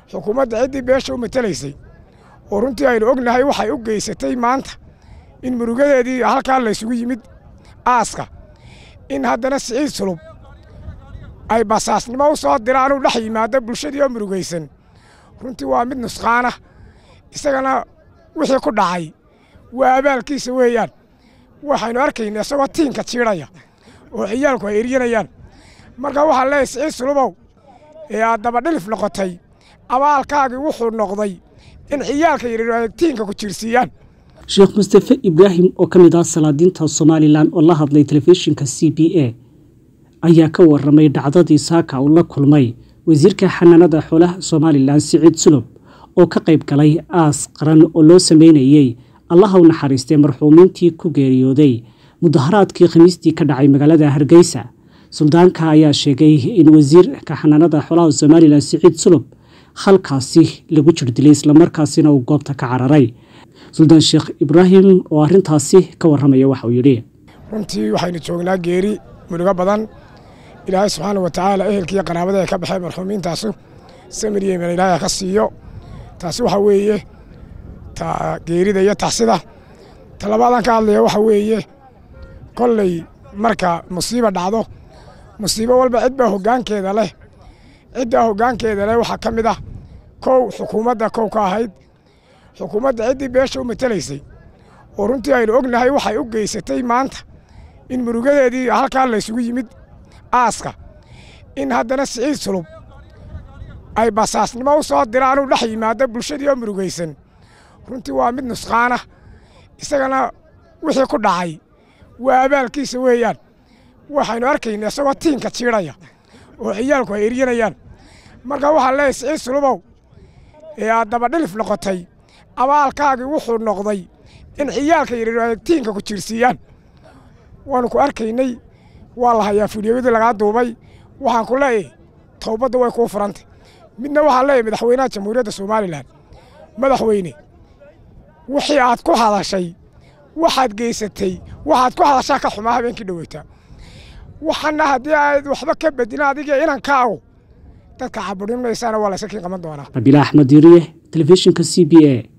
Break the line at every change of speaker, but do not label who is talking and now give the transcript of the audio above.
xukuumadda ciddii beesha u matelaysay oo runtii aynu ognahay waxay u geysatay maanta in murugadeedii halkaa laysugu yimid aaska in haddana siciid sulub ay basaasnimo u soo diraan uu dhex yimaado bulshadii oo murugaysan runtii waa mid nusqaana isagana wixii ku dhacay waa abaalkiisa weeyaan waxaynu arkayna isagoo tiinka jiidhaya oo ciyaalku ay eryanayaan marka waxaan leeyahay siciid sulubow ee aad dabadhilif noqotay abaalkaagii wuxuu noqday in ciyaalka yaryar ay tiinka ku jiirsiiyaan
sheekh mustafe ibraahim oo ka mid ah salaadiinta somalilan oo la hadlay telefishinka c b a ayaa ka waramay dhacdadii saaka uu la kulmay wasiirka xanaanada xoolaha somalilan siciid sulub oo ka qayb galay aas qaran oo loo sameynayey allaha u naxariistay marxuumiintii ku geeriyooday mudaharaadkii khamiistii ka dhacay magaalada hargeysa suldaanka ayaa sheegay in wasiirka xanaanada xoolaha somalilan siciid sulub halkaasi lagu jirdilay islamarkaasina uu goobta ka cararay suldaan sheekh ibraahim oo arrintaasi ka warramaya waxa uu yidhi
runtii waxaynu joognaa geeri murugo badan ilaahay subxaana wa tacaala ehelkiiyo qaraabada ay ka baxeen marxuumiintaasu samir iyo iman ilaahay ka siiyo taasi waxa weeye ta geerida iyo taxsida ta labaadaan ka hadlaya waxa weeye kolley marka musiiba dhacdo musiibo walba cid baa hoggaankeeda leh ciddaa hoggaankeeda leh waxaa ka mid ah kow xukuumadda kow ka ahayd xukuumadda ciddii beesha u matelaysay oo runtii aynu ognahay waxay u geysatay maanta in murugadeedii halkaa laysugu yimid aaska in haddana siciid sulub ay basaasnimo u soo diraan uu dhex yimaado bulshadii oo murugaysan runtii waa mid nusqaana isagana wixii ku dhacay waa abaalkiisa weeyaan waxaynu arkayna isagoo tiinka jiidhaya oo ciyaalku ay eryanayaan marka waxaan leeyahay siciid sulubow ee aad dabadhilif noqotay abaalkaagii wuxuu noqday in ciyaalka yaryar ay tiinka ku jiirsiiyaan waanu ku arkaynay waa la hayaa fidyowidii lagaa duubay waxaan ku leeyahay towbadda way kuu furantay midna waxaan leeyahay madaxweynaha jamhuuriyadda somalilan madaxweyne wixii aad ku hadashay waxaad geysatay waxaad ku hadashaa ka xumaa habeenkii dhoweytaa waxana haddii aad waxba ka bedina adiga inankaagu dadka caburin maysaana waa layska kiin qaban doonaa
rabiila axmed yiriye telefishinka c b a